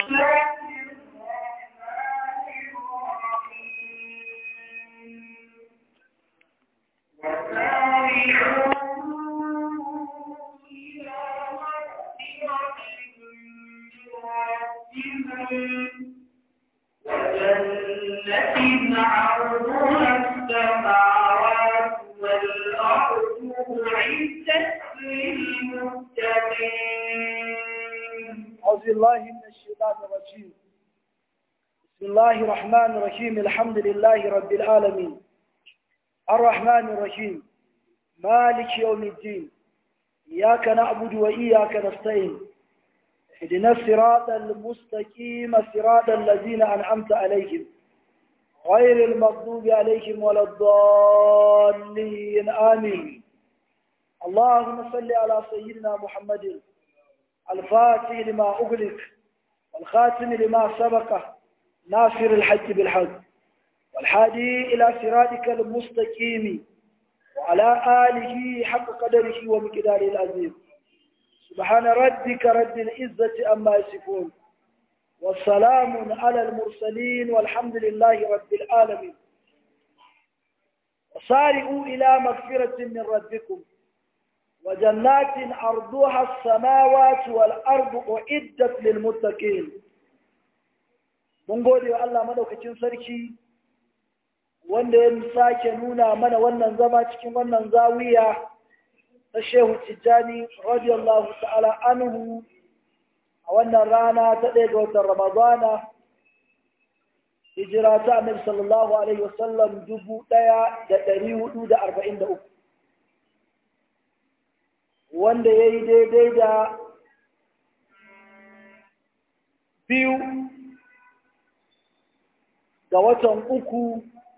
وجنة عرضها السماوات والأرض أعدت للمتقين أعوذ بالله من الشيطان الرجيم بسم الله الرحمن الرحيم الحمد لله رب العالمين الرحمن الرحيم مالك يوم الدين إياك نعبد وإياك نستعين اهدنا الصراط المستقيم صراط الذين أنعمت عليهم غير المغضوب عليهم ولا الضالين آمين اللهم صل على سيدنا محمد الفاتح لما أغلق والخاتم لما سبق ناصر الحج بالحق والحادي إلى صراطك المستقيم وعلى آله حق قدره ومقداره العظيم سبحان ربك رب العزة أما يصفون والسلام على المرسلين والحمد لله رب العالمين وسارعوا إلى مغفرة من ربكم وجنات أرضها السماوات والأرض أعدت للمتقين mun gode wa Allah madaukakin sarki wanda ya sake nuna mana wannan zama cikin wannan zawiya ta Shehu Tijjani radiyallahu ta'ala anhu a wannan rana ta ɗaya ga watan Ramadana hijira ta Annabi sallallahu alaihi wasallam dubu ɗaya da ɗari hudu da arba'in da uku wanda ya yi daidai da biyu ga watan uku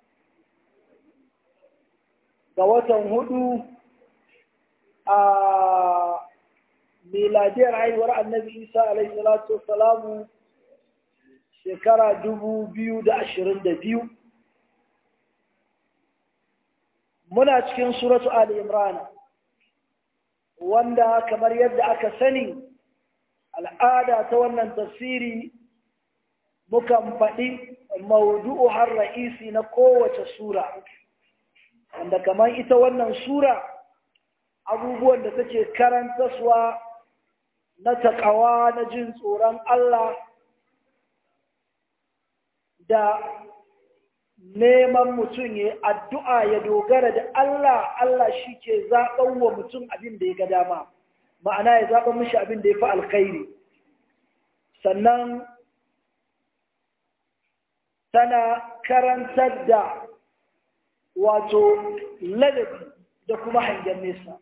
ga watan hudu a miladiyar haihuwar annabi isa alaihi salatu wassalamu shekara dubu biyu da ashirin da biyu muna cikin suratu ali imran wanda kamar yadda aka sani al'ada ta wannan tafsiri mukan faɗi maudu'u har ra'isi na kowace sura wanda kamar ita wannan sura abubuwan da take karantaswa na taƙawa na jin tsoron Allah da neman mutum ya addu'a ya dogara da Allah Allah shi ke zaɓen wa mutum abin da ya ga dama ma'ana ya zaɓen mishi abin da ya fi alkhairi sannan tana karantar da wato ladabi da kuma hangen nesa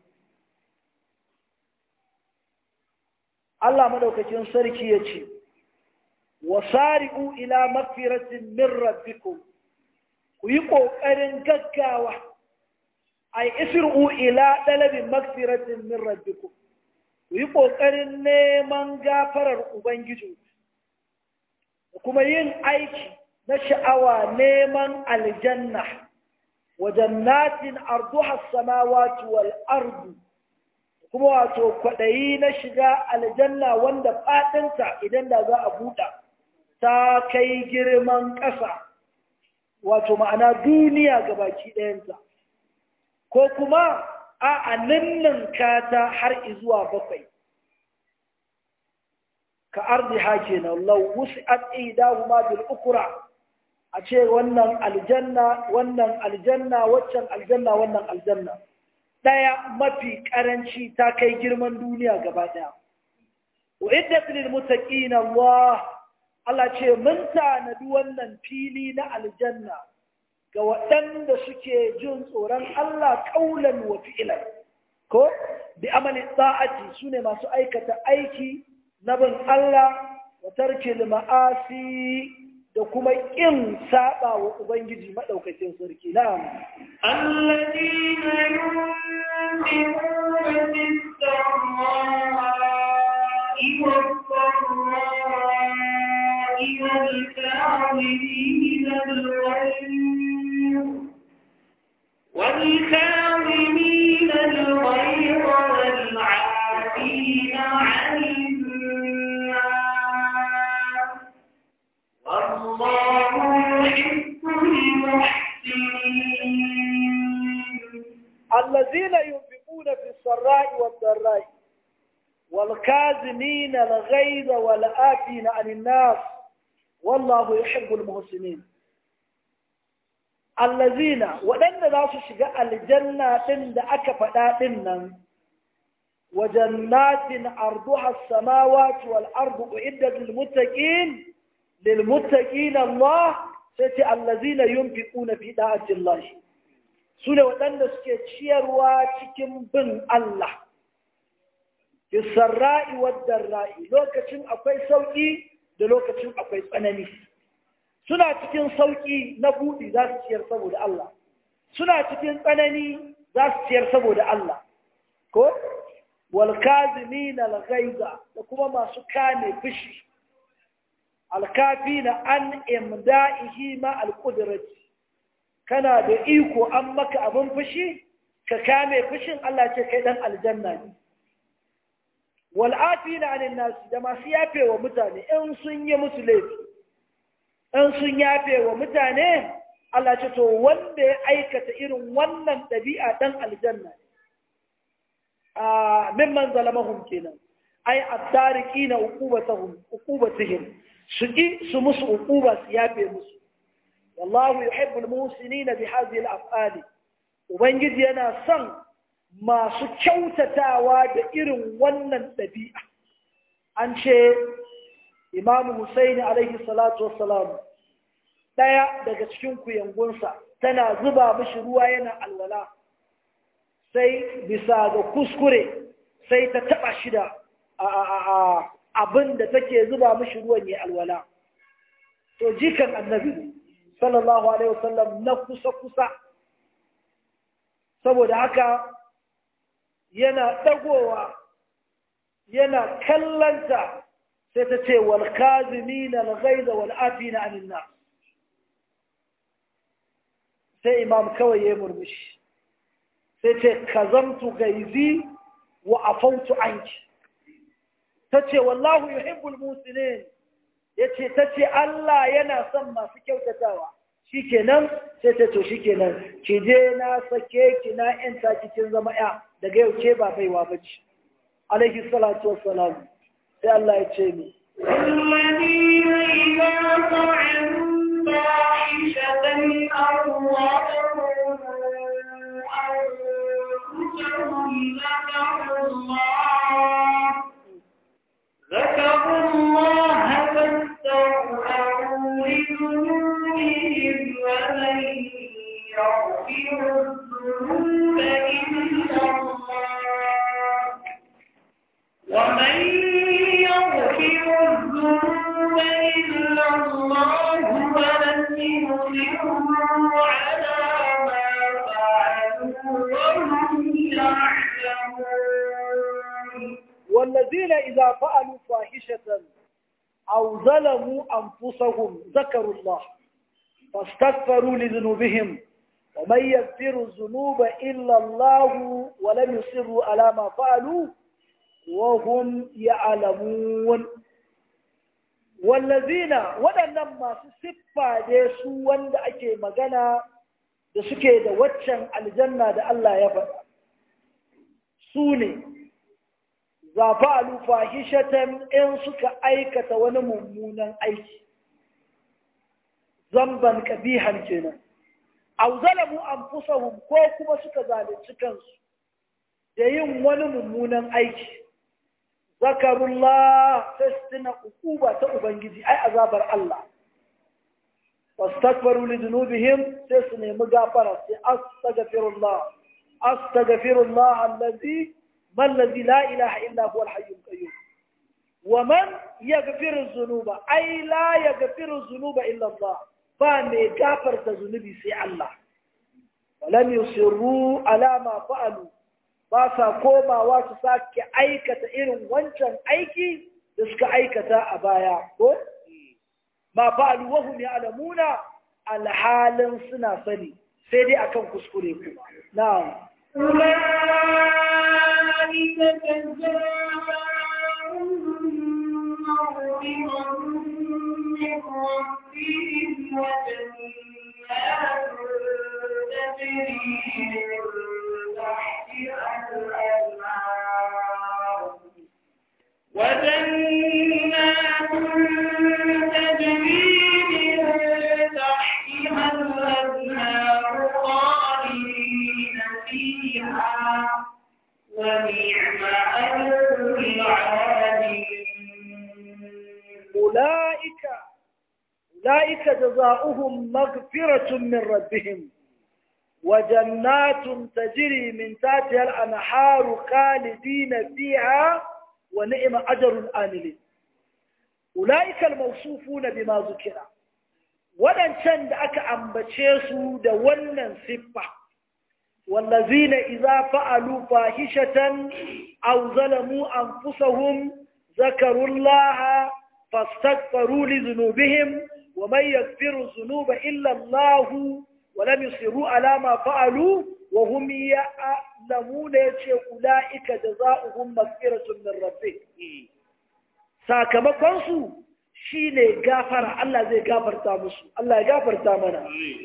Allah madaukakin sarki ya ce wasari'u ila magfiratin min rabbikum ku yi ƙoƙarin gaggawa ay isru ila dalabin magfiratin min rabbikum ku yi ƙoƙarin neman gafarar ubangiji da kuma yin aiki na sha'awa neman aljanna wa jannatin arduha samawati wal ardu kuma wato kwaɗayi na shiga aljanna wanda faɗinta idan da za a buɗa ta kai girman ƙasa wato ma'ana duniya ga baki ɗayanta ko kuma a aninnin kata har izuwa bakwai ka ardi hake na lau wusi an idahuma bil ukura a ce wannan aljanna wannan aljanna waccan aljanna wannan aljanna ɗaya mafi ƙaranci ta kai girman duniya gaba ɗaya wa iddat lil muttaqin Allah Allah ce mun tanadi wannan fili na aljanna ga waɗanda suke jin tsoron Allah ƙaulan wa fi'ilan ko bi amali sa'ati sune masu aikata aiki na bin Allah wa tarkil ma'asi da kuma ƙin saba wa Ubangiji maɗaukakin sarki na'am. الذين ينفقون في السراء والضراء والكاظمين الغيظ والكاظمين الغيظ والعافين عن الناس الذين ينفقون في السراء والضراء والكاظمين الغيظ والآفين عن الناس والله يحب المحسنين الذين waɗanda za su shiga aljanna ɗin da aka faɗa ɗin nan wa jannatin arduha as-samawati wal ardu uiddat lil muttaqin lil muttaqin Allah sai ce allazina yunfiquna fi da'ati Allah su ne waɗanda suke ciyarwa cikin bin Allah fisarra'i wadda ra'i lokacin akwai sauƙi da lokacin akwai tsanani suna cikin sauƙi na buɗi za su ciyar saboda Allah suna cikin tsanani za su ciyar saboda Allah ko walkazimin alghaiza da kuma masu kame fushi alkafina an imda'ihi ma alqudrati kana da iko an maka abin fushi ka kame fushin Allah ce kai dan aljanna ne wal'afina anin nasi da masu yafe wa mutane in sun yi musu laifi in sun yafe wa mutane Allah ce to wanda ya aikata irin wannan ɗabi'a dan aljanna a mimman zalamahum kenan ai at-tariqina uqubatahum uqubatihim su ki su musu uquba su yafe musu wallahu yuhibbul muhsinina bi hadhihi al-af'ali ubangiji yana son masu kyautatawa da irin wannan ɗabi'a an ce imamu Husaini alaihi salatu wassalam ɗaya daga cikin kuyangunsa tana zuba mishi ruwa yana alwala sai bisa ga kuskure sai ta taɓa shi da abin da take zuba mishi ruwan ya alwala to jikan annabi sallallahu alaihi wasallam na kusa-kusa saboda haka yana ɗagowa yana kallanta sai ta ce wal kazimina al ghaiza wal afina anin nas sai imam kawai ya murmushi sai ce kazamtu gaizi wa afautu anki tace wallahu yuhibbul musinin yace tace Allah yana son masu kyautatawa shikenan sai ta to shikenan ki je na sake ki na yanta cikin zama ya daga yau ke ba baiwa bace alaihi salatu wassalam sai Allah ya ce ni الذين إذا فعلوا فاحشة أو ظلموا أنفسهم ذكروا الله ذكروا الله فاستغفروا لذنوبهم ومن يغفر الذنوب إلا الله ومن يغفر الذنوب إلا الله ولم يصروا على ما فعلوا وهم يعلمون والذين إذا فعلوا فاحشة أو ظلموا أنفسهم ذكروا الله فاستغفروا لذنوبهم ومن يغفر الذنوب إلا الله ولم يصروا على ما فعلوا وهم يعلمون والذين waɗannan masu siffa ne su wanda ake magana da suke da waccan aljanna da Allah ya faɗa su ne zafa'alu fahishatan in suka aikata wani mummunan aiki zamban kabihan kenan aw zalamu anfusahum ko kuma suka zalunci kansu da yin wani mummunan aiki zakarullah tastina ukuba ta ubangiji ai azabar Allah wastakbaru li dhunubihim sai su nemi gafara sai astaghfirullah astaghfirullah allazi ما الذي لا إله إلا هو الحي القيوم ومن يغفر الذنوب أي لا يغفر الذنوب إلا الله فمي غفر الذنوب سي الله ولم يصروا على ما فعلوا باسا كوما واسو ساكي أيكة إرن وانشان أيكي دسك أيكة أبايا ما فعلوا وهم يعلمون الحال سنا سني سيدي أكم كسكريكم نعم أولئك جزاؤهم مغفرة من ربهم وجنات تجري من وجنات تجري من تحتها الأنهار خالدين فيها ونعم أجر العاملين أولئك أولئك جزاؤهم مغفرة من ربهم وجنات تجري من تحتها الأنهار خالدين فيها ونعم أجر الآملين أولئك الموصوفون بما ذكر waɗancan da aka ambace su da wannan siffa wallazina idza fa'alu fahishatan aw zalamu anfusahum zakarullaha fastaghfiru li dhunubihim wa man yaghfiru dhunuba illa Allah wa lam yusiru ala ma fa'alu wa hum ya'lamuna yace ulaika jazaohum maghfiratun min rabbihim sakamakon su shi ne gafara Allah zai gafarta musu Allah ya gafarta mana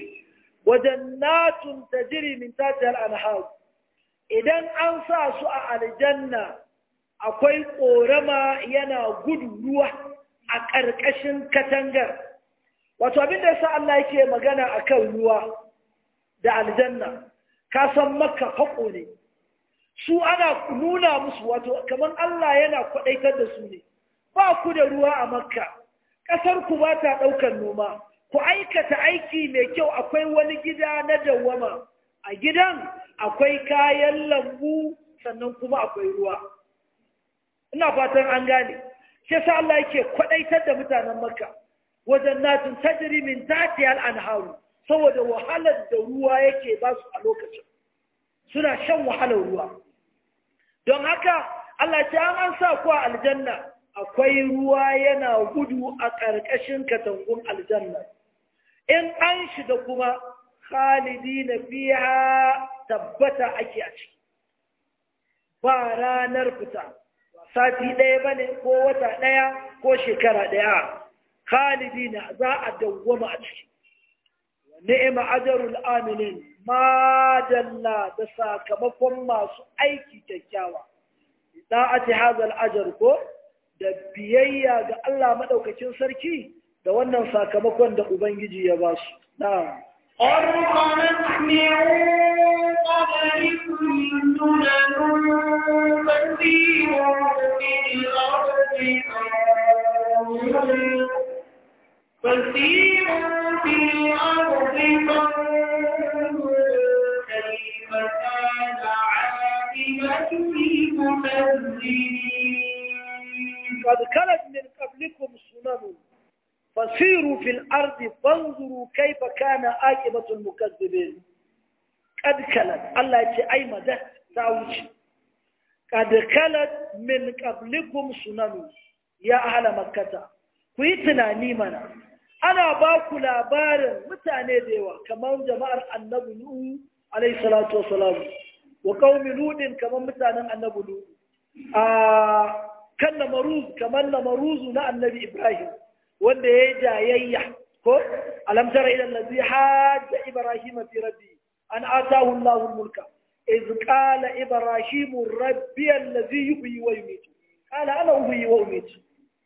wajannatun tajri min tahtiha al-anhar idan an sa su a aljanna akwai korama yana gudu ruwa a ƙarƙashin katangar wato abin da yasa Allah yake magana akan ruwa da aljanna ka san makka haƙo ne su ana nuna musu wato kamar Allah yana kwaɗaitar da su ne ba ku da ruwa a makka ƙasar ku ba ta ɗaukar noma ku aikata aiki mai kyau akwai wani gida na dawwama a gidan akwai kayan lambu sannan kuma akwai ruwa ina fatan an gane shi yasa Allah yake kwadaitar da mutanen Makka wajen natin tajri min tahtiha al-anharu saboda wahalar da ruwa yake ba su a lokacin suna shan wahalar ruwa don haka Allah ce an an sa ku a aljanna akwai ruwa yana gudu a ƙarƙashin katangun aljanna in an shiga kuma khalidi na fiya tabbata ake a ciki ba ranar fita sati ɗaya ba ne ko wata ɗaya ko shekara ɗaya khalidi na za a dawwama a ciki ni'ima ajarul aminin madalla da sakamakon masu aiki kyakkyawa da'ati hazal ajar ko da biyayya ga Allah maɗaukacin sarki da wannan sakamakon da Ubangiji ya ba su. Na'am. أرقمت من قبلكم سنن فسيروا في الأرض فانظروا فسيروا في الأرض فانظروا كيف كان عاقبة المكذبين قد خلت من قبلكم سنن فسيروا في الأرض فانظروا كيف كان عاقبة المكذبين قد خلت الله يجي أي مدى تاوجي قد خلت من قبلكم سنن يا أهل مكة كويتنا نيمنا أنا باكو لابارن متاني ديوا كمان جماعة النبي نوح عليه الصلاة والسلام وقوم لود كمان متانا النبي لود آه kan namaruz kamar namaruzu na annabi Ibrahim wanda ya yi jayayya ko alam tara ila allazi hajja ibrahim fi rabbi an atahu Allahu mulka iz qala ibrahim rabbi allazi yuhyi wa yumiitu qala ana uhyi wa umiitu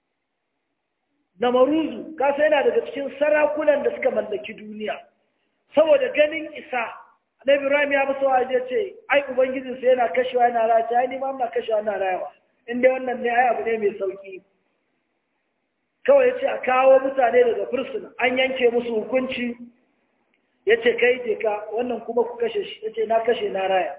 namaruzu ka sai yana daga cikin sarakunan da suka mallaki duniya saboda ganin isa annabi Ibrahim ya musu waje ce ai ubangijinsa yana kashewa yana raya ai ni ma ina kashewa ina rayawa inda wannan ne ai abu ne mai sauki kawai ya ce a kawo mutane daga fursuna an yanke musu hukunci ya ce kai je ka wannan kuma ku kashe shi ya ce na kashe na raya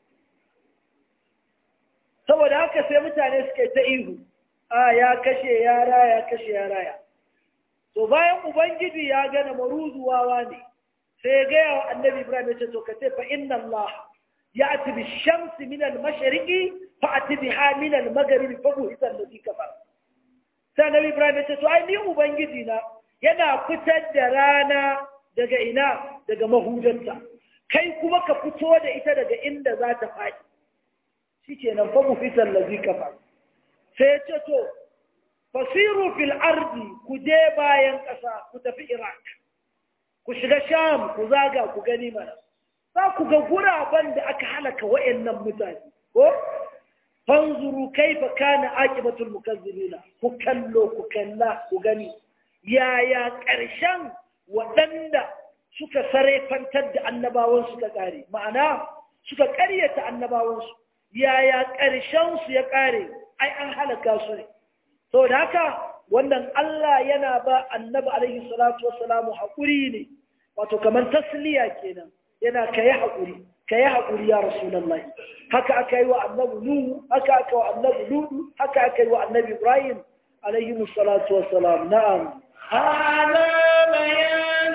saboda haka sai mutane suka ta ihu a ya kashe ya raya ya kashe ya raya to bayan ubangiji ya gana maruzuwawa ne sai ya gaya wa annabi ibrahim ya ce to ka ce fa inna allah يأتي بالشمس من المشرق فأتي بها من المغرب فبهت الذي كفر sai nabi ibrahim ya ce to ai ni ubangiji na yana fitar da rana daga ina daga mahudarta kai kuma ka fito da ita daga inda za ta faɗi shikenan fa mu fitar lazi kafa sai ya ce to fasiru fil ardi ku je bayan ƙasa ku tafi iraq ku shiga sham ku zaga ku gani mana za ku ga guraben da aka halaka wa'annan mutane ko fanzuru kaifa kana aqibatul mukazzibina ku kallo ku kalla ku gani yaya ƙarshen waɗanda suka sarefantar da annabawan suka ƙare ma'ana suka ƙaryata annabawansu yaya ƙarshen su ya ƙare ai an halaka su ne saboda haka wannan Allah yana ba annabi alaihi salatu wassalamu haƙuri ne wato kamar tasliya kenan yana kai haƙuri kai haƙuri ya rasulullahi haka aka yi wa annabi nuhu haka aka wa annabi ludu haka aka yi wa annabi ibrahim alaihi salatu wassalam na'am هذا بيان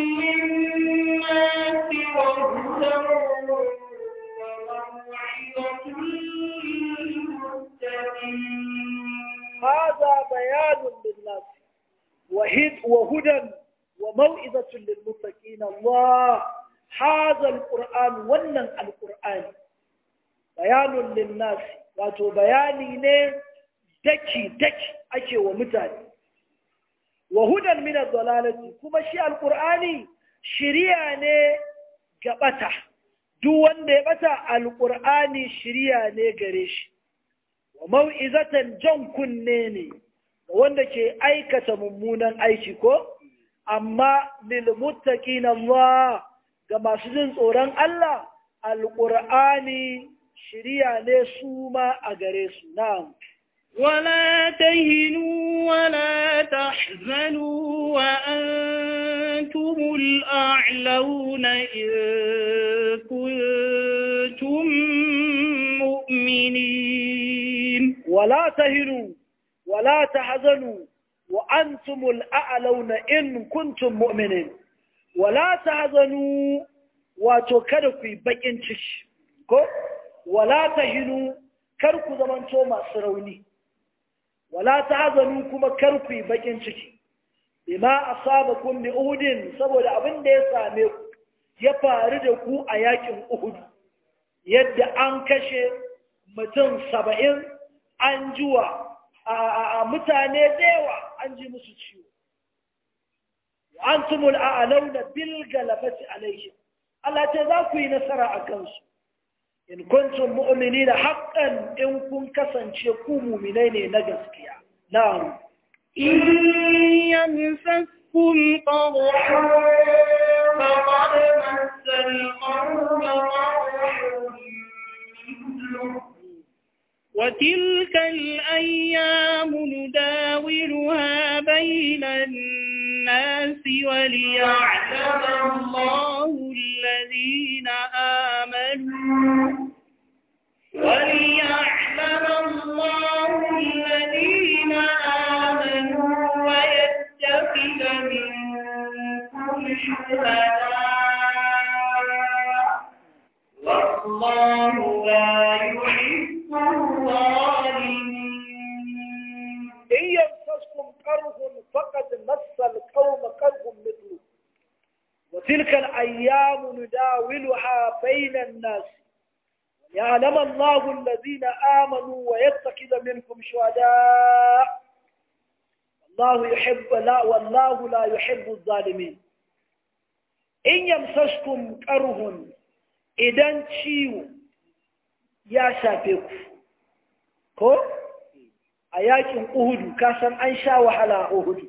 للناس وهدى وموعظة للمتقين هذا بيان للناس وهد وهدى وموعظة للمتقين الله هذا القرآن ونن القرآن بيان للناس wato bayani ne daki-daki ake wa mutane wa hudan min dalalati kuma shi alqur'ani shiriya ne ga bata duk wanda ya bata alqur'ani shiriya ne gare shi wa mau'izatan jan kunne ne ga wanda ke aikata mummunan aiki ko amma lil muttaqin Allah ga masu jin tsoron Allah alqur'ani shiriya ne su ma a gare su na'am ولا تهنوا ولا تحزنوا وأنتم الأعلون إن كنتم مؤمنين ولا تهنوا ولا تحزنوا وأنتم الأعلون إن كنتم مؤمنين ولا تحزنوا وتكركوا بقين تش كو ولا تهنوا كركوا زمان توما سروني ولا تحزنوا كما كركوا بقين تش بما أصابكم بأهد saboda abin da ya same ku ya faru da ku a yakin Uhud yadda an kashe mutum saba'in an juwa a mutane da yawa an ji musu ciwo an tumul a alauna bil galabati alaihim Allah ce za ku yi nasara a kansu in kuntum mu'mini da haƙƙan in kun kasance ku muminai ne na gaskiya na'am إن يمسسكم قرح فقد مس القوم قرح مثله وتلك الأيام نداولها بين الناس وليعلم الله الذين آمنوا وليعلم الله الذين آمنوا ويتخذ منكم شهداء والله لا يحب الظالمين إن يمسسكم كره فقد مس القوم كره مثله وتلك الأيام نداولها بين الناس يعلم الله الذين آمنوا ويتخذ منكم شهداء الله يحب لا والله لا يحب الظالمين إن يمسسكم كره إذا ciwo ya shafe ku ko a yakin uhudu kasan an sha wahala a uhudu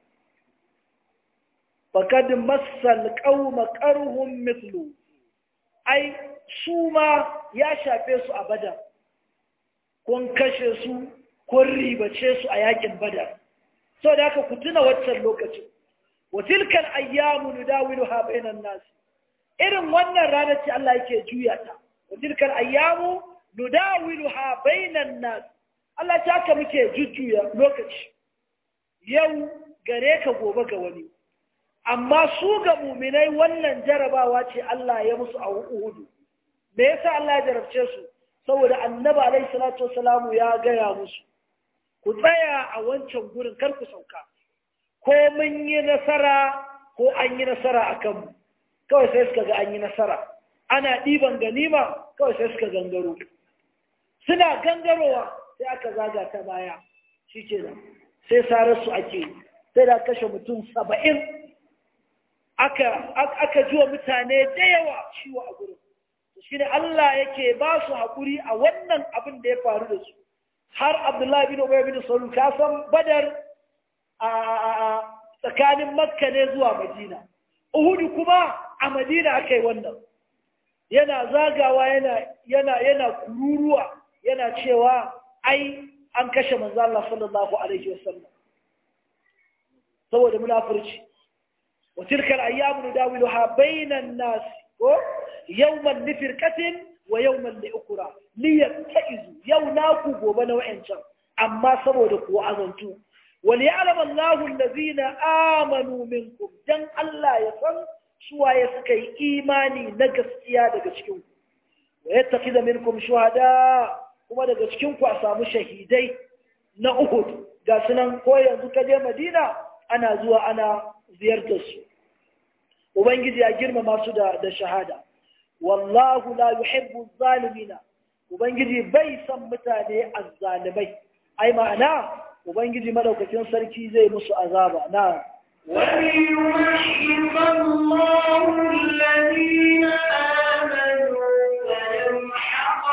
fakad massal qauma qarhum mithlu ai su ma ya shafe su a badar kun kashe su kun ribace su a yakin badar so da haka ku tuna waccan lokacin wa tilkal ayyamu nudawiluha bainan nas irin wannan ranar ce Allah yake juya ta wa tilkal ayyamu nudawiluha bainan nas Allah ta haka muke jujjuya lokaci yau gare ka gobe ga wani amma su ga muminai wannan jarabawa ce Allah ya musu a Uhudu me yasa Allah ya jarabce su saboda annabi alaihi salatu wasalamu ya gaya musu ku tsaya a wancan gurin kar ku sauka ko mun yi nasara ko an yi nasara a kanmu kawai sai suka ga an yi nasara ana ɗiban ganima kawai sai suka gangaro suna gangarowa sai aka zaga ta baya shi kenan sai sararsu ake yi sai da kashe mutum saba'in aka aka ji wa mutane da yawa ciwo a gurin shi ne Allah yake ba su haƙuri a wannan abin da ya faru da su har Abdullahi bin Ubay bin Salul ka san Badar a tsakanin Makka ne zuwa Madina Uhudu kuma a Madina aka yi wannan yana zagawa yana yana yana kururuwa yana cewa ai an kashe manzo Allah sallallahu alaihi wasallam saboda munafurci wa tilkal ayyamu nudawiluha bainan nas ko yawman lifirqatin wa yawman liukra liyattaizu yau naku gobe na wayancan amma saboda ku azantu wal ya'lam Allahu allazina amanu minkum dan Allah ya san suwaye suka yi imani na gaskiya daga cikin ku wa yattakhidha minkum shuhada kuma daga cikin ku a samu shahidai na Uhud ga sunan ko yanzu ka je Madina ana zuwa ana ziyartar su ubangiji ya girmama su da da shahada wallahu la yuhibbu zalimina ubangiji bai san mutane azzalimai ai ma'ana ubangiji madaukakin sarki zai musu azaba na وليمحص الله الذين آمنوا ويمحق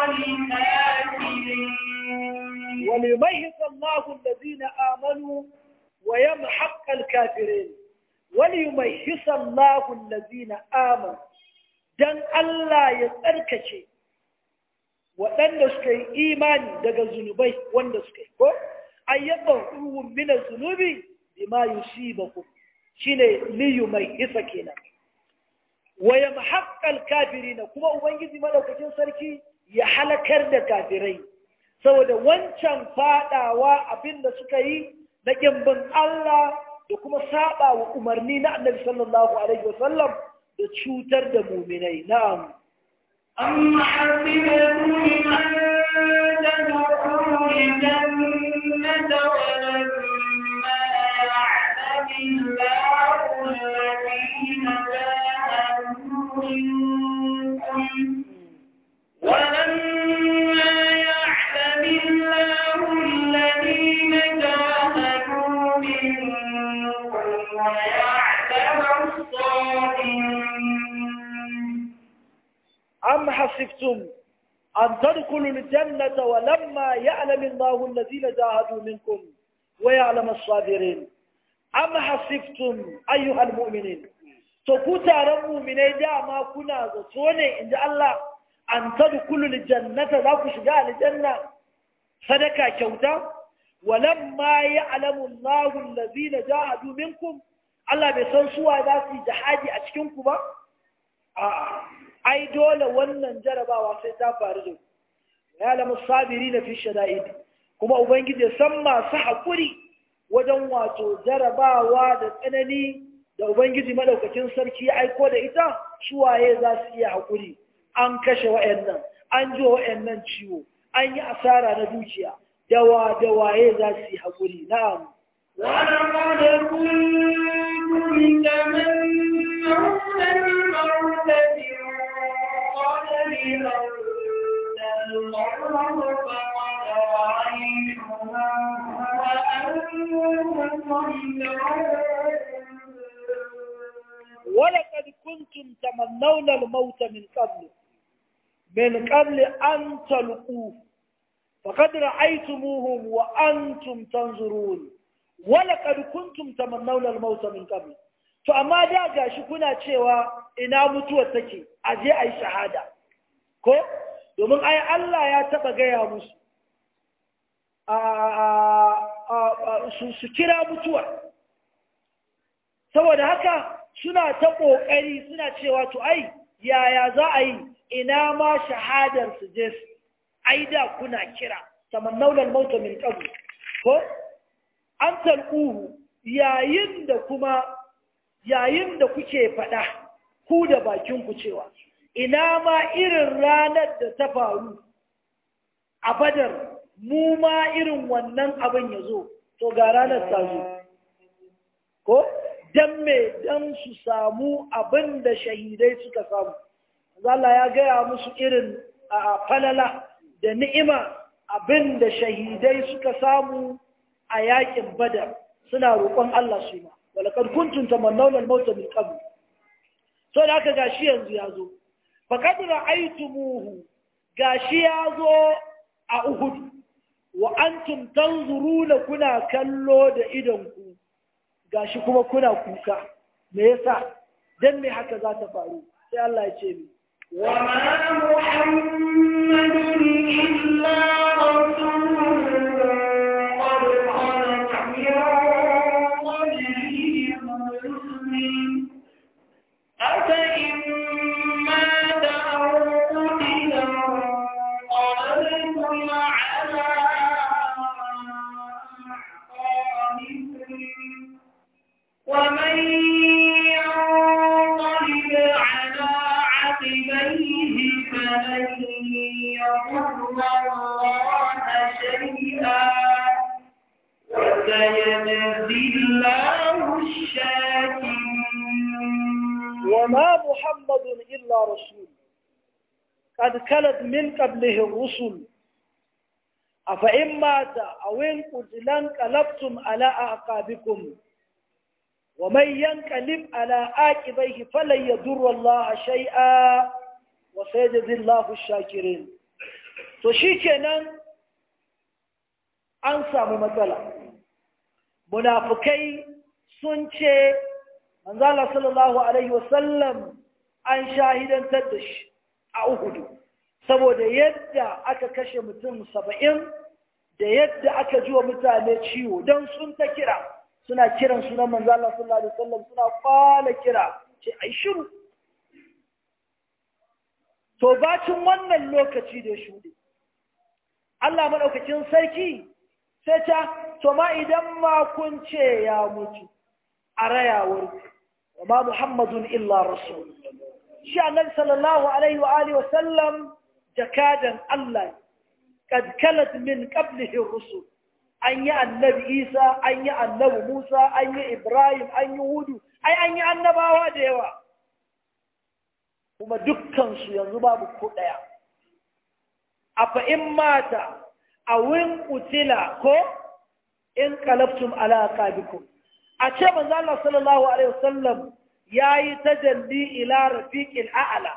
الكافرين وليميز الله الذين آمنوا ويمحق الكافرين وليميز الله الذين آمنوا dan Allah ya tsarkace waɗanda suka yi imani daga zunubai wanda suka yi ko ayyaba ruhun mina zunubi bima yusibakum shine liyu mai isa kenan wa yamhaqqal kafirina kuma ubangiji madaukakin sarki ya halakar da kafirai saboda wancan fadawa abinda suka yi na kimbin Allah da kuma saba wa umarni na Annabi sallallahu alaihi wasallam da cutar da muminai na'am أم حسبتم أن تدخلوا الجنة ولما يعلم الله الذين جاهدوا منكم ولما يعلم الله الذين جاهدوا منكم ويعلم الصابرين أم حسبتم أن تدخلوا الجنة ولما يعلم الله الذين جاهدوا منكم ويعلم الصابرين أم حسبتم أيها المؤمنين تكوتا رمو من إيجا ما كنا زتوني إن الله أن تدخلوا الجنة لا كشجاء الجنة صدقا كوتا ولما يعلم الله الذين جاهدوا منكم الله بيسنسوا ذاتي جهادي أشكنكم آه ai dole wannan jarabawa sai ta faru da ya lamu sabiri na fi shada'id kuma ubangiji san masu haƙuri wajen wato jarabawa da tsanani da ubangiji madaukakin sarki ya aiko da ita suwaye za su iya haƙuri an kashe wa'annan an ji wa'annan ciwo an yi asara na dukiya dawa da waye za su yi haƙuri na'am ولقد كنتم تمنون الموت من قبل أن تلقوه فقد رأيتموه وأنتم تنظرون ولقد كنتم تمنون الموت من قبل من قبل أن تلقوه فقد رأيتموهم وأنتم تنظرون ولقد كنتم تمنون الموت من قبل to amma da gashi kuna cewa ina mutuwar take a je a yi shahada ko domin ai Allah ya taba gaya musu su kira mutuwa saboda haka suna ta ƙoƙari suna cewa to ai yaya za a yi ina ma shahadar su je su ai da kuna kira tamannaunar mauta min qabl ko an talquhu yayin da kuma yayin da kuke faɗa ku da bakin ku cewa ina ma irin ranar da ta faru a badar mu ma irin wannan abin ya zo to ga ranar ta zo ko dan me dan su samu abin da shahidai suka samu Allah ya gaya musu irin a falala da ni'ima abin da shahidai suka samu a yakin badar suna roƙon Allah su ma walakad kuntum tamannawna al-maut min qabl to da aka gashi yanzu ya zo faqad ra'aytumuhu gashi ya zo a Uhud wa antum tanzuruna kuna kallo da idonku gashi kuma kuna kuka me yasa dan me haka za ta faru sai Allah ya ce mi وما محمد إلا رسول قد خلت من قبله الرسل أفإن مات أو قتل انقلبتم على أعقابكم ومن ينقلب على عقبيه فلن يضر الله شيئا وسيجزي الله الشاكرين وما محمد إلا رسول قد كلت من قبله الرسل أفإن مات أو انقتل انقلبتم على أعقابكم ومن ينقلب على عاقبيه فلن يضر الله شيئا وسيجزي الله الشاكرين to shikenan an samu matsala munafukai sun ce manzala sallallahu alaihi wasallam an shahidantar da shi a uhudu saboda yadda aka kashe mutum saba'in da yadda aka ji wa mutane ciwo don sun ta kira suna kiran sunan manzala sallallahu alaihi wasallam suna kwala kira ce ai shiru to bacin wannan lokaci da shuɗe Allah maɗaukacin sarki sai ta to ma idan ma kun ce ya mutu a rayawar wa ma muhammadun illa rasul shi annabi sallallahu alaihi wa alihi wa sallam jakadan Allah kad kalat min qablihi rusul an yi annabi Isa an yi annabi Musa an yi Ibrahim an yi Hudu ai an yi annabawa da yawa kuma dukkan su yanzu babu ko daya afa in mata awin utila ko in qalabtum ala aqabikum a ce manzo Allah sallallahu alaihi wasallam yayi tajalli ila rafiqil a'la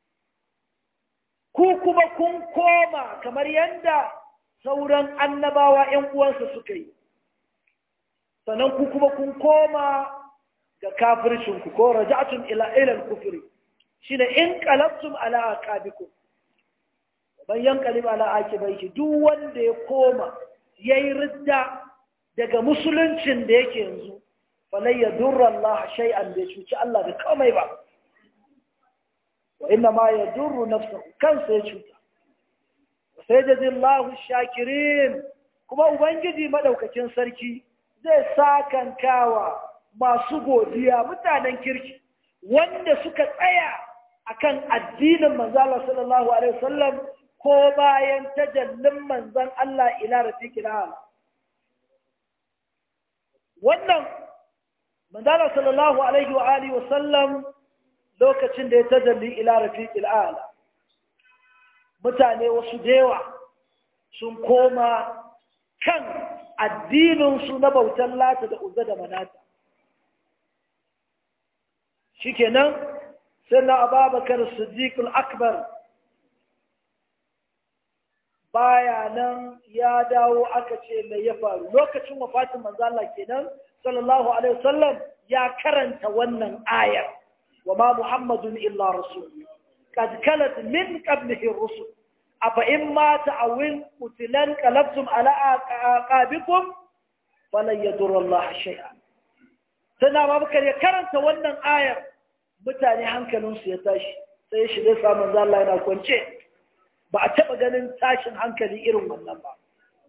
ku kuma kun koma kamar yanda sauran annabawa ƴan uwansa suka yi sannan ku kuma kun koma ga kafircin ku ko raja'tum ila ila al-kufri shine in qalabtum ala aqabikum ban yanqalib ala akibaihi duk wanda ya koma yayi ridda daga musuluncin da yake yanzu falai ya durra Allah shay'an bai cuci Allah da komai ba wa inna ma ya durru nafsahu kansa ya cuta sai da zillahu shakirin kuma ubangiji madaukakin sarki zai sakankawa masu godiya mutanen kirki wanda suka tsaya akan addinin manzo Allah sallallahu alaihi wasallam ko bayan tajallin manzon Allah ila rafiqil ala wannan manzala sallallahu alaihi wa alihi wa sallam lokacin da ya tajalli ila rafiqil ala mutane wasu dewa sun koma kan addinin su na bautan lata da uzza da manata shikenan sai na ababakar siddiq akbar baya nan ya dawo aka ce mai ya faru lokacin wafatin manzala kenan sallallahu alaihi wasallam ya karanta wannan ayar wa ma muhammadun illa rasul qad kalat min qablihi rusul afa in mata aw in qutilan qalabtum ala aqabikum falan yadurra Allah shay'a sana babakar ya karanta wannan ayar mutane hankalinsu ya tashi sai ya shiga samun Allah yana kwance ba a taɓa ganin tashin hankali irin wannan ba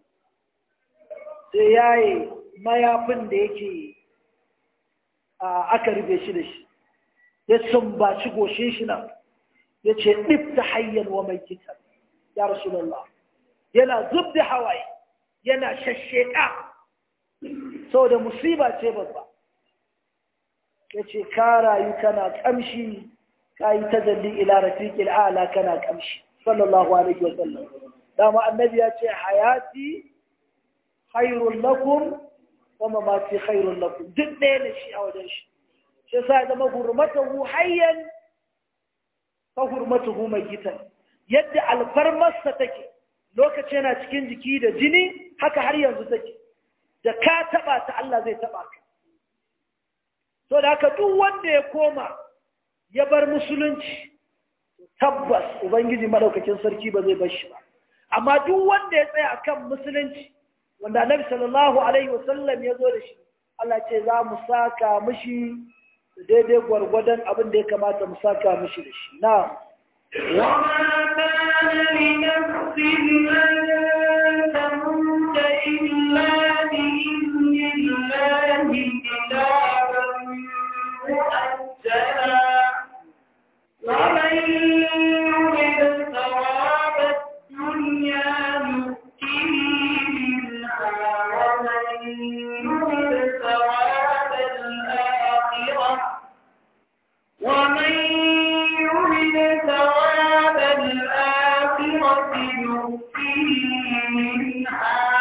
sai yaye mayafin da yake aka rufe shi da shi ya sumbaci goshe shi nan ya ce ɗif ta hanyar wa mai kitan ya rasulallah yana zub da hawaye yana shasheka saboda musiba ce babba ya ce ka rayu kana ƙamshi ka yi tajalli ila rafiqil ala kana ƙamshi sallallahu alaihi wa sallam dama annabi ya ce hayati khairun lakum wa mamati khairun lakum duk ɗaya ne shi a wajen shi shi sa zama hurmatahu hayyan fa hurmatuhu mayyitan yadda alfarmarsa take lokaci yana cikin jiki da jini haka har yanzu take da ka taba ta Allah zai taba ka to da haka duk wanda ya koma ya bar musulunci tabbas ubangiji madaukakin sarki ba zai bar shi ba amma duk wanda ya tsaya akan musulunci wanda annabi sallallahu alaihi wasallam ya zo da shi Allah ce za mu saka mishi daidai gwargwadon abin da ya kamata mu saka mishi da shi na وما كان لنفس أن تموت إلا بإذن الله كتابا مؤجلا ومن يرد ثواب الدنيا نؤته منها ومن يرد ثواب الآخرة ومن يرد ثواب الآخرة نؤته منها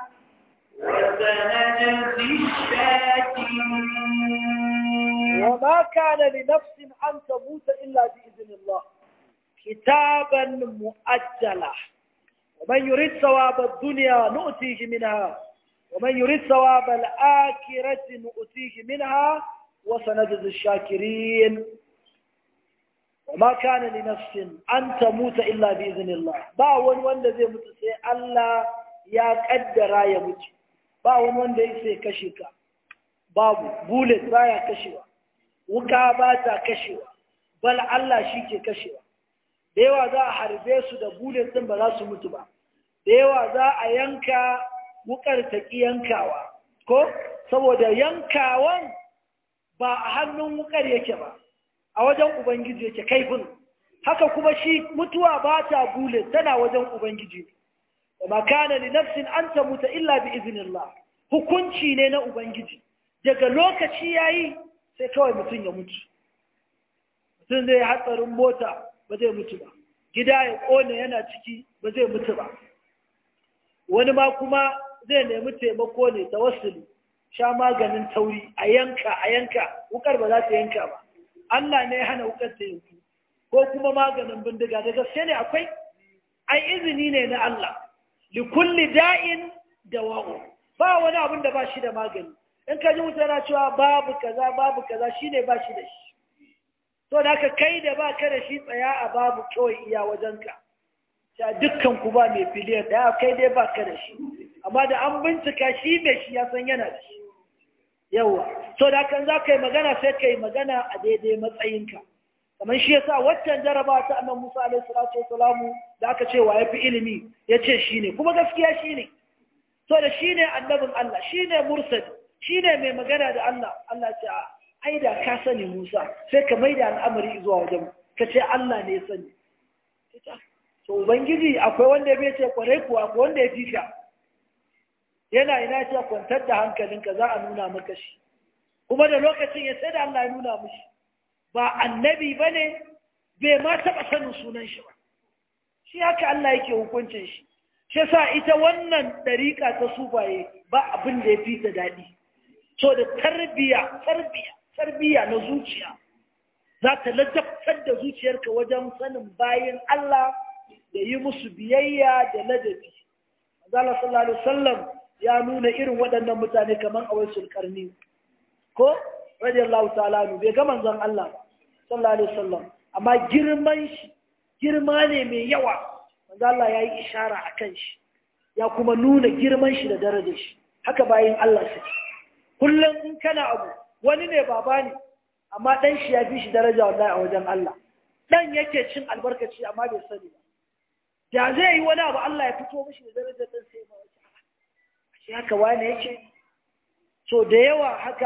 وسنجزي الشاكرين وما كان لنفس أن تموت إلا بإذن الله كتابا مؤجلا ومن يريد ثواب الدنيا نؤتيه منها ومن يريد ثواب الآخرة نؤتيه منها وسنجزي الشاكرين وما كان لنفس أن تموت إلا بإذن الله باون وند زي متسي الله يا قدر يا مت باون وند يسي كشيكا babu bullet baya kashewa wuka ba ta kashewa bal Allah shi ke kashewa da yawa za a harbe su da bullet din ba za su mutu ba da yawa za a yanka wukar ta ki yankawa ko saboda yankawan ba a hannun wukar yake ba a wajen ubangiji yake kaifin haka kuma shi mutuwa ba ta bullet tana wajen ubangiji wa makana li nafsin an tamuta illa bi iznillah hukunci ne na ubangiji daga lokaci ya yi sai kawai mutum ya mutu mutum zai hatsarin mota ba zai mutu ba gida ya kone yana ciki ba zai mutu ba wani ma kuma zai nemi taimako ne ta wasuli sha maganin tauri a yanka a yanka wukar ba za ta yanka ba Allah ne ya hana wukar ta yanku ko kuma maganin bindiga da gaske ne akwai ai izini ne na Allah likulli da'in dawa'u ba wani abin da ba shi da magani in ka ji mutane cewa babu kaza babu kaza shine ba shi da shi to da ka kai da ba ka da shi tsaya a babu kawai iya wajenka ta dukkan ku ba mai filiyar da kai dai ba ka da shi amma da an bincika shi mai shi ya san yana da shi yawa to da kan za ka yi magana sai ka yi magana a daidai matsayinka kamar shi yasa waccan jaraba ta annan musa alaihi salatu wasalamu da aka ce wa ya fi ilimi ya ce shi ne kuma gaskiya shi ne to da shi ne annabin allah shi ne mursali shi ne mai magana da Allah Allah ce ai da ka sani Musa sai ka maida al'amari zuwa wajen ka ce Allah ne ya sani to ubangiji akwai wanda bai ce kwarai kuwa akwai wanda ya fika yana ina ce kwantar da hankalinka za a nuna maka shi kuma da lokacin ya sai da Allah ya nuna mishi ba annabi ba ne bai ma taɓa sanin sunan shi ba shi haka Allah yake hukuncin shi shi sa ita wannan ɗariƙa ta sufaye ba abin da ya fi ta daɗi so da tarbiya tarbiya tarbiya na zuciya za ta ladabtar da zuciyarka wajen sanin bayan Allah da yi musu biyayya da ladabi Allah sallallahu alaihi wasallam ya nuna irin waɗannan mutane kamar a wasu karni ko radiyallahu ta'ala nu bai ga manzon Allah ba sallallahu alaihi wasallam amma girman shi girma ne mai yawa manzo Allah ya yi ishara akan shi ya kuma nuna girman shi da darajar shi haka bayan Allah suke kullum in kana abu wani ne baba ne amma dan shi ya fi shi daraja wallahi a wajen Allah dan yake cin albarkaci amma bai sani ba da zai yi wani abu Allah ya fito mishi da darajar dan sai ba wace shi haka wani yake so da yawa haka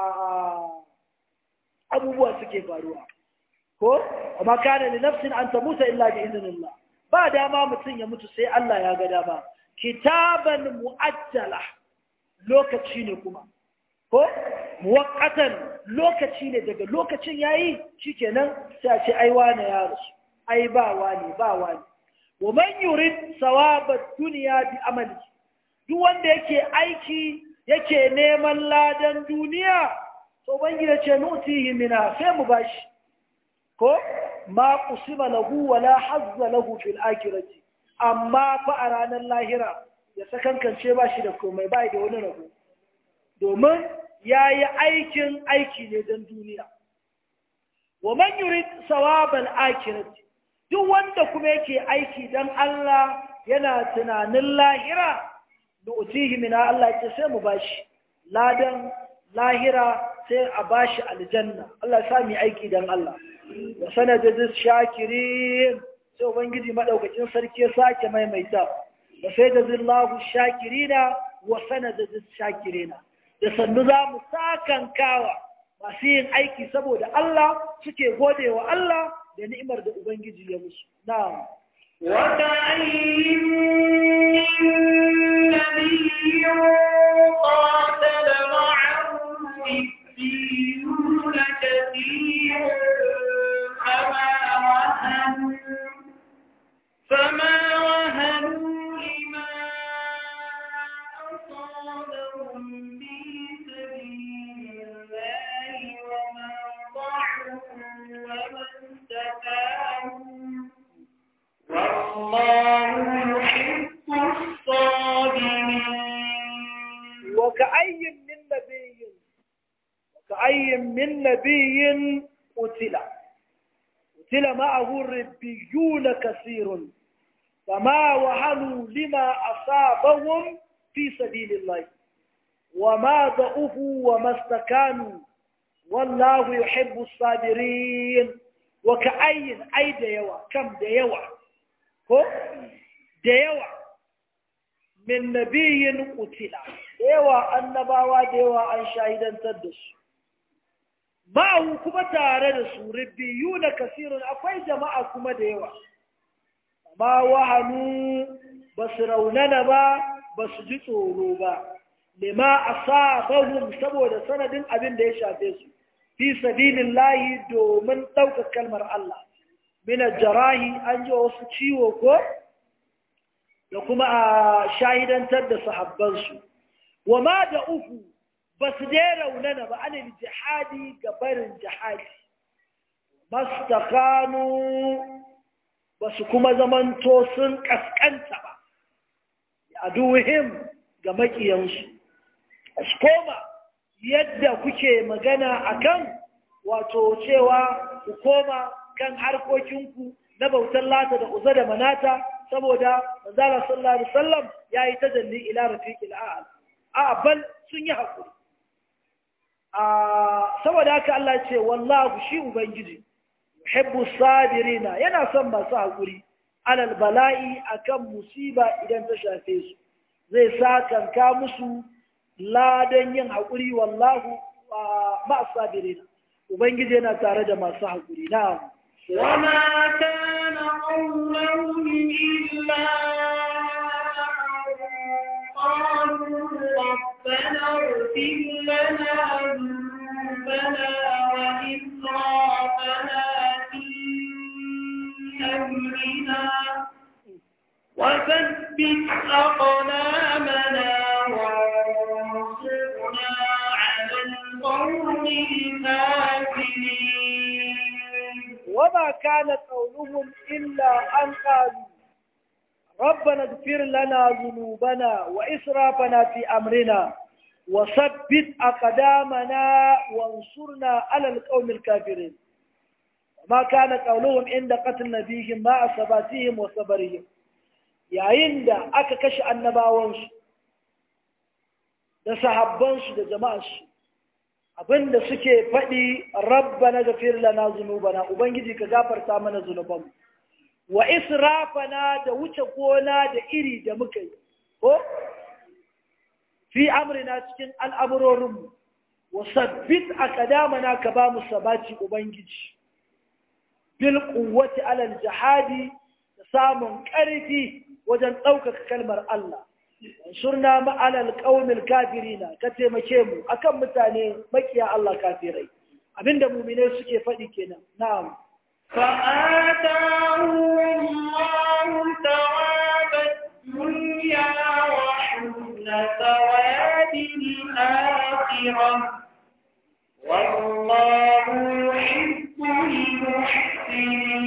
abubuwa suke faruwa ko amma kana li nafsin an tamuta illa bi idnillah ba dama mutum ya mutu sai Allah ya ga dama kitaban mu'ajjala lokaci ne kuma ko muwaqqatan lokaci ne daga lokacin yayi shikenan sai a ce ai wane ya rasu ai ba wani ba wani wa man yurid sawaba dunya bi amali duk wanda yake aiki yake neman ladan duniya to bangida ce nutihi mina sai mu bashi ko ma qusima lahu wa la hazza lahu fil akhirati amma fa a ranar lahira ya sakankance ba shi da komai ba da wani rabo domin ya yi aikin aiki ne don duniya wa man yurid sawabal akhirati duk wanda kuma yake aiki don Allah yana tunanin lahira da utihi mina Allah ce sai mu bashi ladan lahira sai a bashi aljanna Allah ya sami aiki don Allah wa sanadin shakirin sai ubangiji madaukakin sarki ya sake maimaita wa sai da zillahu shakirina wa sanadin shakirina da sannu za mu sakankawa masu yin aiki saboda Allah suke gode wa Allah da ni'imar da ubangiji ya musu na'am وكأين من نبي قاتل معه ربيون كثير فما وهنوا فما وهنوا لما أصابهم في سبيل الله وما ضعفوا وما استكانوا والله يحب الصابرين وكأي من نبي وكأي من نبي قتل قتل معه الربيون كثير فما وهنوا لما أصابهم في سبيل الله وما ضعفوا وما استكانوا والله يحب الصابرين وكأي أي ديوة كم ديوة ko da yawa min nabiyin utila da yawa annabawa da yawa an shahidantar da su ma'ahu kuma tare da su biyu na kasirun akwai jama'a kuma da yawa amma wahanu ba su raunana ba ba su ji tsoro ba lima asabahum saboda sanadin abin da ya shafe su fi sabilillahi domin ɗaukar kalmar Allah mina jarahi an ji wasu ciwo ko da kuma a shahidantar da sahabbansu wa ma da uku ba su dai raunana ba anil jihadi ga barin jihadi mastakanu ba su kuma zamanto sun kaskanta ba a duhim ga makiyansu su koma yadda kuke magana akan wato cewa ku koma kan harkokinku na bautar lata da uza da manata saboda manzala sallallahu alaihi wasallam yayi tajalli ila rafiqil a'la a bal sun yi hakuri a saboda haka Allah ce wallahu shi ubangiji yuhibbu sabirina yana son masu hakuri alal bala'i akan musiba idan ta shafe su zai sa kanka musu ladan yin hakuri wallahu ma sabirina ubangiji yana tare da masu hakuri na'am وما كان قولهم إلا قالوا ربنا اغفر لنا ذنوبنا وإسرافنا في أمرنا وثبت أقدامنا وانصرنا على القوم الكافرين وما كان قولهم إلا أن قالوا ربنا اغفر لنا ذنوبنا وإسرافنا في أمرنا وثبت أقدامنا وانصرنا على القوم الكافرين وما كان قولهم عند قتل نبيهم مع ثباتهم وصبرهم yayin da aka kashe annabawansu da sahabbansu da jama'arsu abinda suke faɗi rabba na gafir lana zunubana ubangiji ka gafarta mana zunubanmu wa israfana da wuce gona da iri da muka yi ko fi amrina cikin al'amurorinmu wa sabbit a kadamana ka ba mu sabaci ubangiji bil kuwwati alal jihadi da samun ƙarfi wajen ɗaukaka kalmar Allah surna ma'alal ƙaunin kafirina ka taimake mu akan mutane makiya Allah kafirai abinda muminai suke faɗi kenan na'am فآتاهم الله ثواب الدنيا وحسن ثواب الآخرة والله يحب المحسنين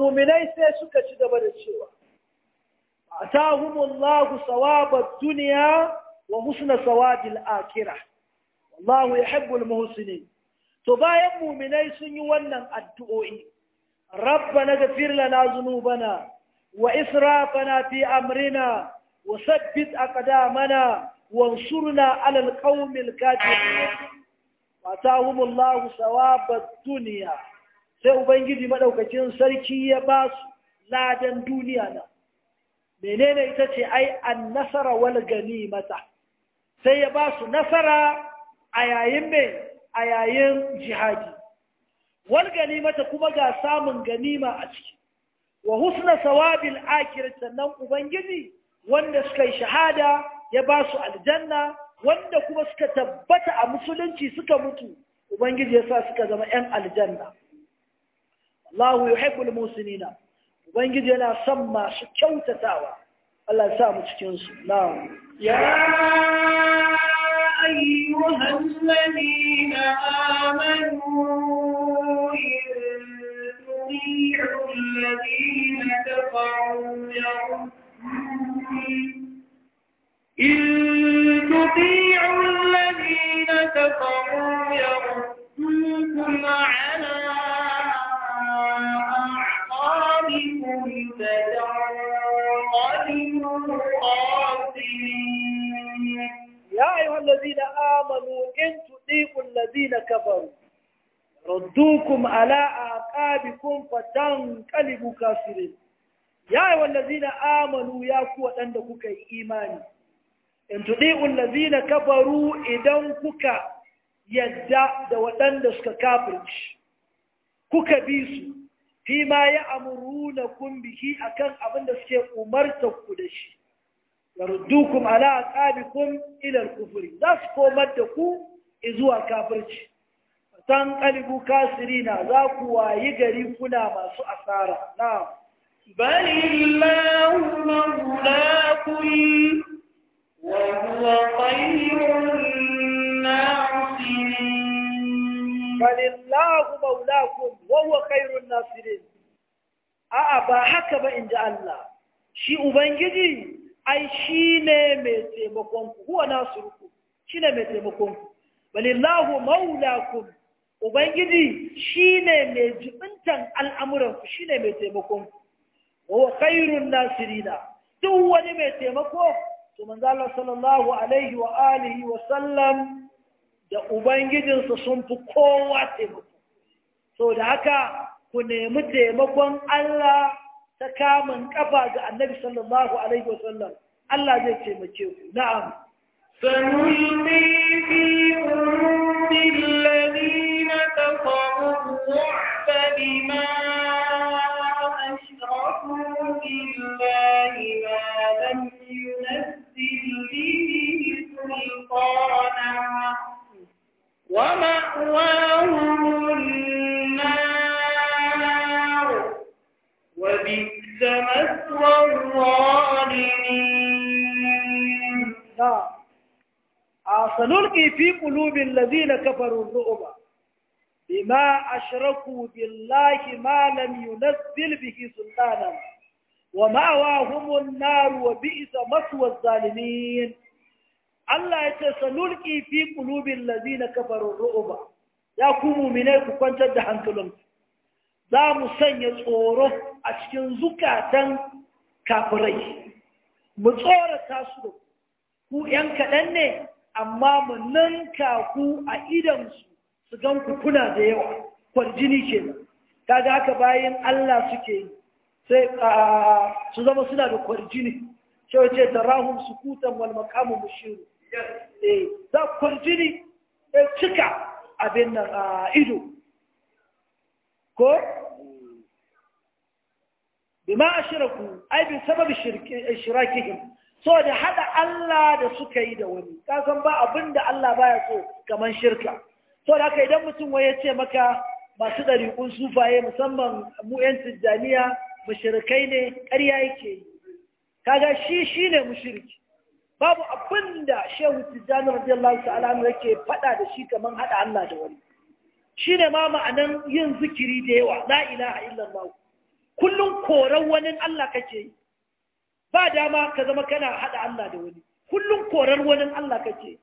muminai sai suka ci gaba da cewa atahumullahu sawabad dunya wa husna sawabil akhirah wallahu yuhibbul muhsinin to bayan muminai sun yi wannan addu'o'i rabbana ghfir lana dhunubana wa israfana fi amrina wa sabbit aqdamana wansurna 'ala alqawmil kafirin atahumullahu sawabad dunya sai ubangiji madaukakin sarki ya ba su ladan duniya na menene ita ce ai an nasara wal ganimata sai ya ba su nasara a yayin mai a yayin jihadi wal ganimata kuma ga samun ganima a ciki wa husna sawabil akhirah sannan ubangiji wanda suka yi shahada ya ba su aljanna wanda kuma suka tabbata a musulunci suka mutu ubangiji ya sa suka zama yan aljanna Allahu yuhibbul musinina ubangiji yana son masu kyautatawa Allah ya sa mu cikin su na'am يا أيها الذين آمنوا إن تطيعوا الذين كفروا يردوكم إن تطيعوا الذين كفروا يردوكم على أعقابكم فتنقلبوا خاسرين يا أيها الذين آمنوا إن تطيعوا الذين كفروا ردوكم على أعقابكم فتنقلبوا كافرين يا أيها الذين آمنوا يا قوة عندك إيماني in tuɗi'un lazina kafaru idan kuka yadda da waɗanda suka kafirci kuka bi su fi ma ya amuru na kun biki akan abin da suke umarta ku da shi yardukum ala aqabikum ila al-kufri za su komar da ku zuwa kafirci tan qalibu kasirina za ku wayi gari kuna masu asara na'am بل الله مولاكم وهو خير الناصرين falillahu maulakum wa huwa khairun nasirin a'a ba haka ba inji Allah shi ubangiji ai shine mai taimakon ku huwa nasirukum shine mai taimakon ku balillahu maulakum ubangiji shine mai jibintan al'amuran ku shine mai taimakon ku wa huwa khairun nasirina duk wani mai taimako to manzo Allah sallallahu alaihi wa alihi wa sallam da Ubangijinsa sun fi kowa taimako. So da haka ku nemi taimakon Allah ta kamun kafa ga annabi sallallahu Alaihi wasallam. Allah zai taimake ku. Na'am. سنلقي في قلوب الذين كفروا الرعب بما أشركوا بالله ما لم ينزل به سلطانا ومأواهم النار وبئس مثوى الظالمين Na'am. A sanulki fi qulubil ladina kafaru ru'ba bima ashraku billahi ma lam yunazzil bihi sultanan wa ma'awahumun nar wa bi'sa maswa zalimin Allah ya ce sanulki fi qulubil ladina kafaru ru'ba ya ku mu'minai ku kwantar da hankalinku za mu sanya tsoro a cikin zukatan kafirai mu tsorata su da ku ‘yan kaɗan ne amma mu ninka ku a idansu su gan ku kuna da yawa kwarjini ke nan kaga haka bayan Allah suke yi sai su zama suna da kwarjini ce wace tarahum sukutan wal maqamu mushiru eh za kwarjini ya cika abin nan a ido ko bima ashraku ai bi sababi shirakihim so da hada Allah da suka yi da wani kasan ba abin da Allah baya so kamar shirka so da haka idan mutum wai ya ce maka masu ɗariƙun sufaye musamman mu 'yan tijjaniya mushrikai ne ƙarya yake yi kaga shi shi ne mushriki babu abin da shehu tijjani radiyallahu ta'ala anhu yake faɗa da shi kamar haɗa Allah da wani shi ne ma ma'anan yin zikiri da yawa la ilaha illallah kullum koran wani Allah kake yi ba dama ka zama kana haɗa Allah da wani kullum korar wani Allah kake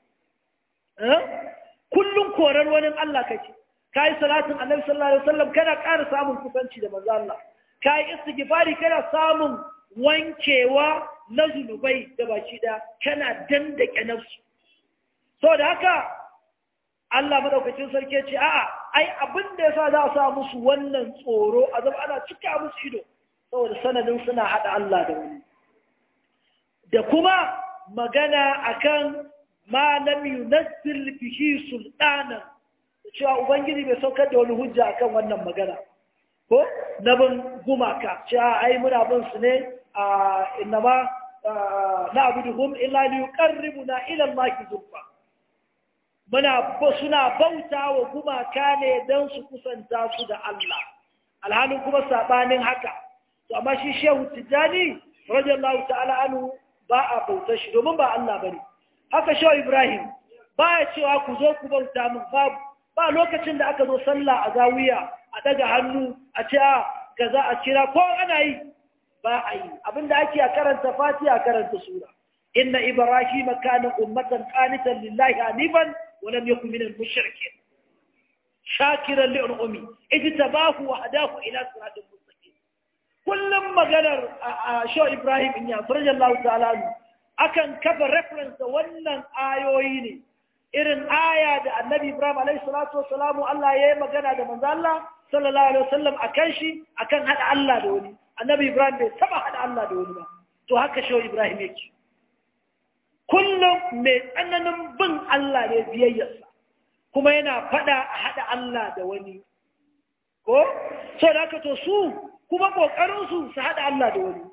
kullum korar wani Allah kake ka yi salatin annabi sallallahu alaihi wasallam kana ƙara samun kusanci da manzo Allah ka yi istighfari kana samun wankewa na zunubai da baki da kana dandake nafsu so da haka Allah madaukakin sarki ce a'a ai abin da yasa za a sa musu wannan tsoro a zama ana cika musu ido saboda sanadin suna hada Allah da wani da kuma magana akan ma lam yunazzil bihi sultanan cewa ubangiji bai saukar da wani hujja akan wannan magana ko na bin gumaka cewa ai muna bin su ne a innama na abuduhum illa li yuqarribuna ila Allah zulfa muna suna bauta wa gumaka ne don su kusanta su da Allah alhalin kuma sabanin haka to amma shi shehu tijani radiyallahu ta'ala anhu ba a bautar shi domin ba Allah bane haka shehu ibrahim ba ya cewa ku zo ku bauta min babu ba lokacin da aka zo sallah a zawiya a daga hannu a ce a kaza a kira ko ana yi ba a yi abinda ake a karanta fatiha a karanta sura inna ibrahim kana ummatan qanitan lillahi hanifan wa lam yakun minal mushrikeen shakiran li ummi ijtabahu wa hadahu ila siratin mustaqim kullum maganar a sho ibrahim in ya radiyallahu ta'ala akan kafa reference da wannan ayoyi ne irin aya da annabi Ibrahim alaihi salatu wassalamu Allah ya yi magana da manzo Allah sallallahu alaihi wasallam akan shi akan hada Allah da wani annabi Ibrahim bai taba hada Allah da wani ba to haka shi Ibrahim yake kullum mai tsananin bin Allah ne biyayyarsa kuma yana fada a hada Allah da wani ko so da haka to su kuma kokarin su su hada Allah da wani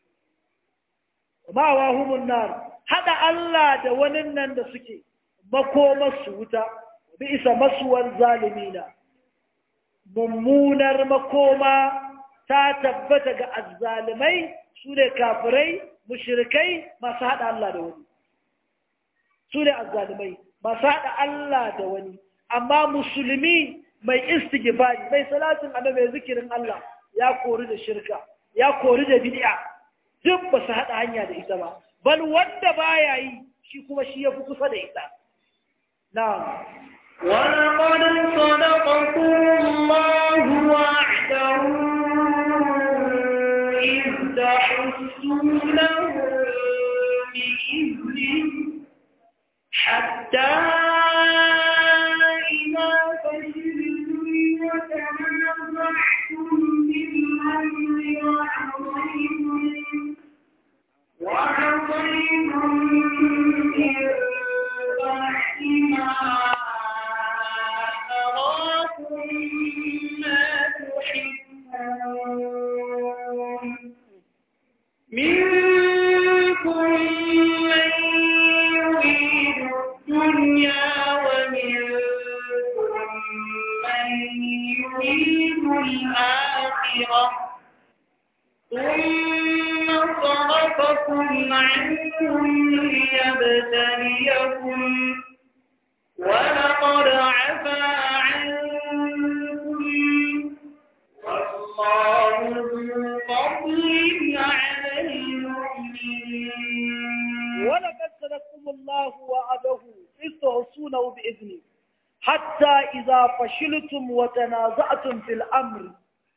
ma wa humun nar hada Allah da wani nan da suke makomarsu wuta bi isa masuwar zalimina mummunar makoma ta tabbata ga azzalimai su ne kafirai mushrikai masu haɗa Allah da wani su ne azzalimai masu haɗa Allah da wani amma musulmi mai istighfari mai salatin annabi mai zikirin Allah ya kori da shirka ya kori da bid'a duk ba su haɗa hanya da ita ba bal wanda baya yi shi kuma shi ya fi kusa da ita نعم ولقد صدقكم الله وعده إذ تحسونه بإذنه حتى إذا فشلتم وتنازعتم في الأمر وعصيتم وعصيتم من بعد ما أراكم ما تحبون منكم من يريد الدنيا ومنكم من يريد الآخرة ثم صرفكم عنهم ليبتليكم ولقد عفا عنكم والله ذو فضل على المؤمنين ولقد صدقكم الله وعده إذ تحسونه بإذنه حتى إذا فشلتم وتنازعتم في الأمر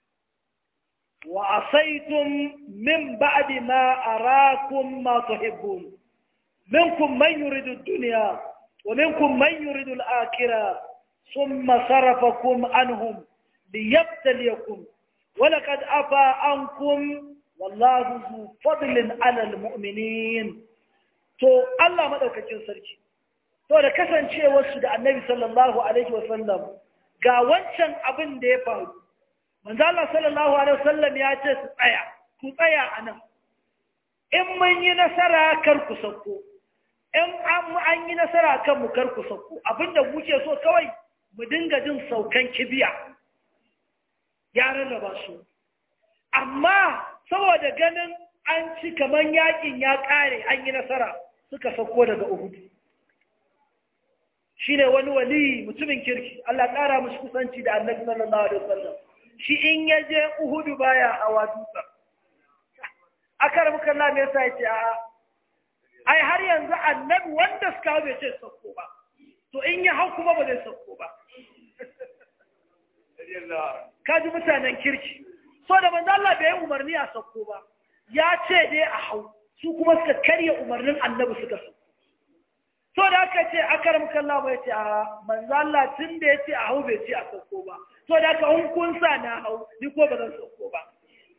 وعصيتم من بعد ما أراكم ما تحبون منكم من يريد الدنيا ومنكم من يريد الآخرة ثم صرفكم عنهم ليبتليكم ولقد عفا عنكم والله ذو فضل على المؤمنين to Allah madaukakin sarki to da kasancewarsu da Annabi sallallahu alaihi wasallam ga wancan abin da ya faru manzo Allah sallallahu alaihi wasallam ya ce su tsaya ku tsaya anan in mun yi nasara kar ku sauko in an yi nasara kan mu kar ku sauko abinda muke so kawai mu dinga jin saukan kibiya ya rarraba su amma saboda ganin an ci kaman yakin ya kare an yi nasara suka sauko daga Uhud shine wani wali mutumin kirki Allah ƙara mushi kusanci da Annabi sallallahu alaihi wasallam shi in ya je uhudu baya hawa dutsen aka rabu kalla me yasa yace a ai har yanzu annabi wanda suka hau bai ce sauko ba to in ya hau kuma ba zai sauko ba kaji mutanen kirki so da manzo Allah bai yi umarni a sauko ba ya ce dai a hau su kuma suka karya umarnin annabi suka sauko so da aka ce akaram kallah bai ce a manzo Allah tun da ya ce a hau bai ce a sauko ba so da aka in kun sa na hau ni ko ba zan sauko ba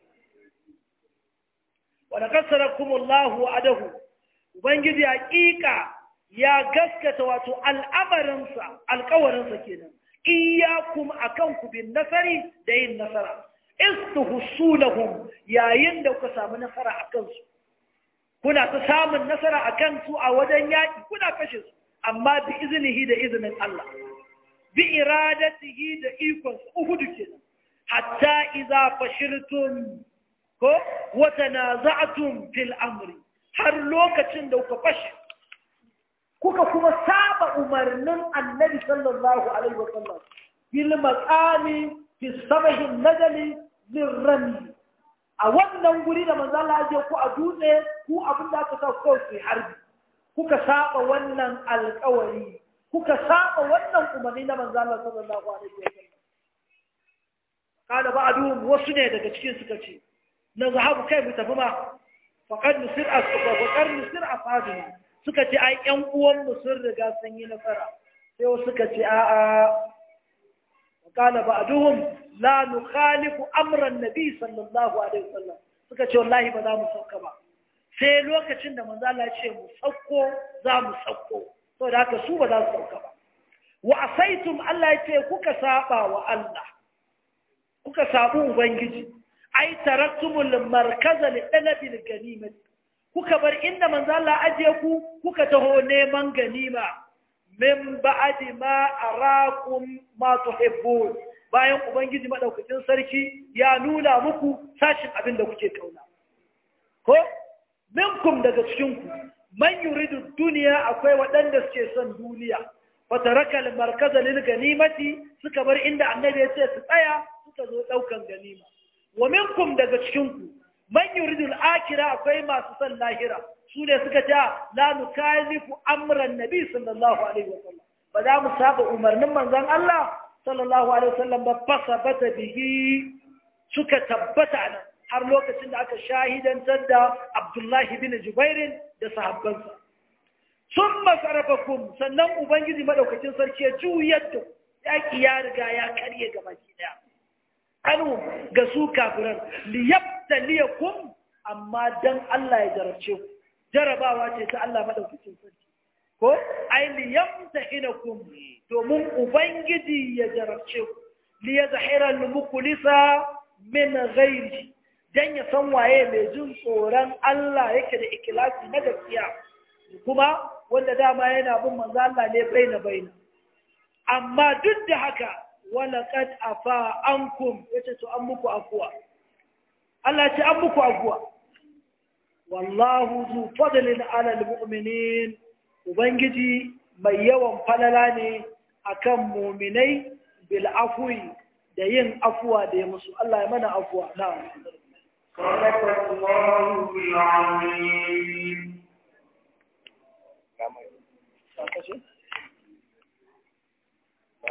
wa nakasarakum Allah adahu ubangiji hakika ya gaskata wato al'amarinsa alƙawarinsa kenan iyakum akan ku bin nasari da yin nasara istuhsunahum yayin da kuka samu nasara akan su kuna ta samun nasara akan su a wajen yaki kuna kashe su amma bi iznihi da iznin Allah bi iradatihi da ikon su uhudu kenan hatta idza fashiltum ko wa tanaza'tum fil amri har lokacin da kuka fashe kuka kuma saba umarnin annabi sallallahu alaihi wa sallam bil maqami fi sabahi najali lirrami a wannan guri da manzo Allah ya ku a dutse ku abin da aka sa ku ku harbi kuka saba wannan alƙawari kuka saba wannan umarni na manzo Allah sallallahu alaihi wa sallam kada ba'du wasu ne daga cikin suka ce na zahabu kai mu tafi ma faqad nusir as-faqad nusir afadina suka ce ai ƴan uwanmu sun riga sun yi nasara sai wasu suka ce a'a qala ba'duhum la nukhalifu amra an-nabi sallallahu alaihi wasallam suka ce wallahi ba za mu sauka ba sai lokacin da manzo Allah ya ce mu sauko za mu sauko saboda haka su ba za su sauka ba wa asaitum Allah ya ce kuka saba wa Allah kuka sabu ubangiji ai taraktumul markaza li talabil ganimati kuka bar inda manzo Allah ajiye ku kuka taho neman ganima min ba'di ma arakum ma tuhibbun bayan ubangiji madaukakin sarki ya nuna muku sashin abin da kuke kauna ko minkum daga cikin ku man yuridu duniya akwai waɗanda suke son duniya fa taraka al markaza lil ganimati suka bar inda annabi ya ce su tsaya suka zo daukan ganima wa minkum daga cikin ku man yuridul akira akwai masu son lahira su ne suka ta la nukalifu amran nabi sallallahu alaihi wasallam ba za mu saba umarnin manzon Allah sallallahu alaihi wasallam ba fasabata bihi suka tabbata nan har lokacin da aka shahidantar da Abdullahi bin Jubairin da sahabbansa sun masarafakum sannan ubangiji madaukakin sarki ya juyar da yaki ya riga ya karye gabaki daya anu ga su kafiran liyabtaliyakum amma dan Allah ya jarabce ku jarabawa ce ta Allah madaukakin sarki ko ai liyamtahinakum domin ubangiji ya jarabce ku liyazhira al-muqlisa min ghairi dan ya san waye mai jin tsoron Allah yake da ikhlasi na gaskiya kuma wanda dama yana bin manzo Allah ne baina baina amma duk da haka walaƙad afa ankum yace to an muku afuwa Allah ce an muku afuwa wallahu zu fadlin ala almu'minin ubangiji mai yawan falala ne akan mu'minai bil afwi da yin afuwa da ya musu Allah ya mana afuwa na'am صدق الله العظيم